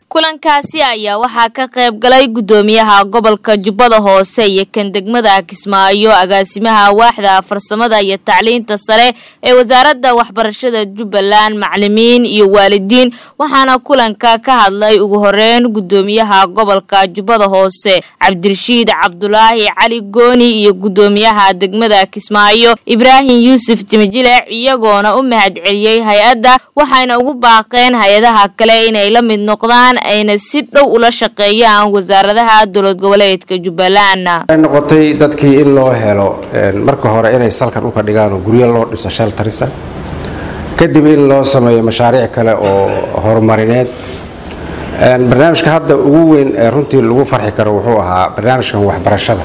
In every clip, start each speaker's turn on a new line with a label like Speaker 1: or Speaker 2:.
Speaker 1: kulankaasi ayaa waxaa ka qayb galay guddoomiyaha gobolka jubbada hoose iyo kan degmada kismaayo agaasimaha waaxda farsamada iyo tacliinta sare ee wasaaradda waxbarashada jubbaland macalimiin iyo waalidiin waxaana kulanka ka hadlay ugu horeyn guddoomiyaha gobolka jubbada hoose cabdirashiid cabdulaahi cali gooni iyo guddoomiyaha degmada kismaayo ibraahim yuusuf timijilec iyagoona u mahadceliyey hay-adda waxayna ugu baaqeen hay-adaha kale inay la mid noqdaan ayna si dhow ula shaqeeyaan wasaaradaha dowlad goboleedka jubbaland
Speaker 2: waxay noqotay dadkii in loo helo marka hore inay salkan uka dhigaan oo guryo loo dhiso sheltarisa kadib in loo sameeyo mashaariic kale oo horumarineed barnaamijka hadda ugu weyn ee runtii lagu farxi karo wuxuu ahaa barnaamijkan waxbarashada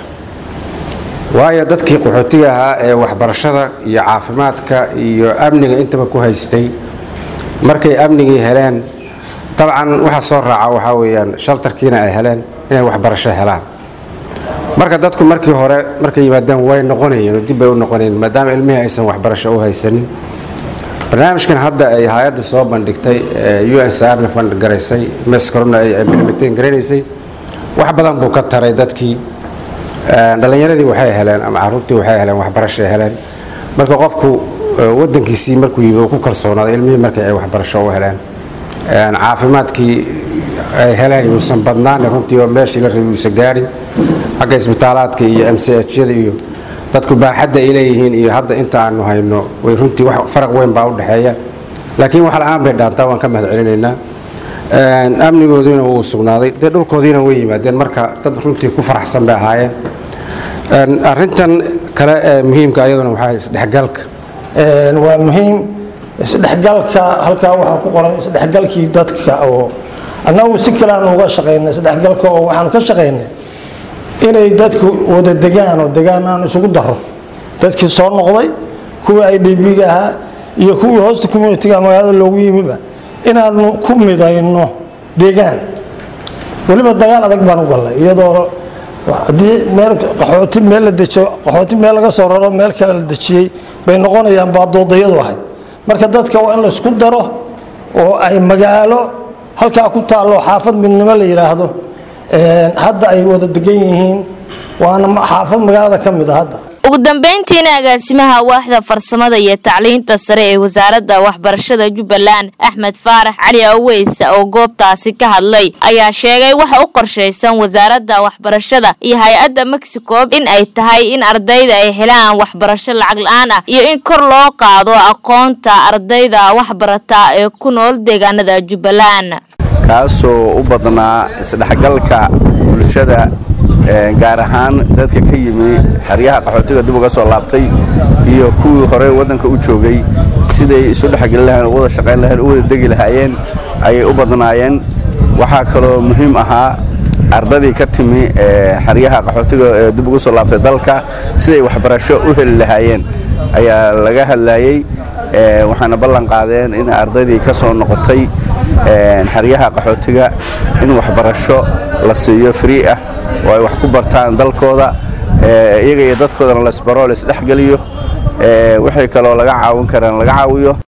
Speaker 2: waayo dadkii qaxootiga ahaa ee waxbarashada iyo caafimaadka iyo amniga intaba ku haystay markay amnigii heleen dabcan waxa soo raaca waxaa weyaan shaltarkiina ay heleen inay waxbarasho helaan marka dadku markii hore markay yimaadeen way noqonayeen oo dibbay u noqonayeen maadaama ilmihii aysan waxbarasho u haysanin barnaamijkan hadda ay hay-adda soo bandhigtay u n c rna fand garaysay mescorona ay implementeen garanaysay wax badan buu ka taray dadkii dhallinyaradii waxay heleen ama caruurtii waxay heleen waxbarashay heleen marka qofku wadankiisii markuu yimi ku kalsoonaaday ilmihii markii ay waxbarasho u heleen caafimaadkii ay heleen yuusan badnaan runtii oo meeshii la rabi uusan gaadhin xagga isbitaalaadka iyo m c hyada iyo dadku baaxadda ay leeyihiin iyo hadda inta aanu hayno way runtii wax faraq weyn baa u dhexeeya laakiin wax la-aan bay dhaantaa waan ka mahad celinaynaa amnigoodiina wuu sugnaaday dee dhulkoodiina way yimaadeen marka dad runtii ku faraxsan bay ahaayeen arintan kale ee muhiimka ayaduna waxaa isdhexgalka
Speaker 3: waa muhiim isdhexgalka halkaa waxaa ku qoran isdhexgalkii dadka oo annagu si kale aan uga shaqaynay isdhexgalka oo waxaanu ka shaqaynay inay dadku wada degaan oo degaan aan isugu daro dadkii soo noqday kuwii ay dhibiga ahaa iyo kuwii hoosta communitiga magaalada loogu yimiba inaanu ku midayno deegaan weliba dagaal adag baan u gallay iyadoo haddii meel qaxooti meel la dejiyo qaxooti meel laga soo raro meel kale la dejiyey bay noqonayaan baadoodayadu ahayd marka dadka waa in laysku daro oo ay magaalo halkaa ku taallo xaafad midnimo la yidhaahdo hadda ay wada degan yihiin waana xaafad magaalada ka mid a hadda
Speaker 1: ugu dambeyntiina agaasimaha waaxda farsamada iyo tacliinta sare ee wasaaradda waxbarashada jubbaland axmed faarax cali aweys oo goobtaasi ka hadlay ayaa sheegay waxa u qorshaysan wasaaradda waxbarashada iyo hay-adda mexico in ay tahay in ardayda ay helaan waxbarasho lacag la-aan ah iyo in kor loo qaado aqoonta ardayda waxbarata ee ku nool deegaanada jubbaland
Speaker 4: kaasoo u badnaa isdhexgalka bulshada gaar ahaan dadka ka yimi xeryaha qaxootiga dib uga soo laabtay iyo kuwii hore waddanka u joogay siday isu dhexgeli lahayen u wada shaqayn lahayen u wada degi lahaayeen ayay u badnaayeen waxaa kaloo muhiim ahaa ardadii ka timi xeryaha qaxootiga ee dib uga soo laabtay dalka siday waxbarasho u heli lahaayeen ayaa laga hadlayey waxaana ballan qaadeen in ardaydii ka soo noqotay xeryaha qaxootiga in waxbarasho la siiyo free ah oo ay wax ku bartaan dalkooda iyaga iyo dadkoodana laisbaro laisdhexgeliyo wixii kaloo laga caawin karaan laga caawiyo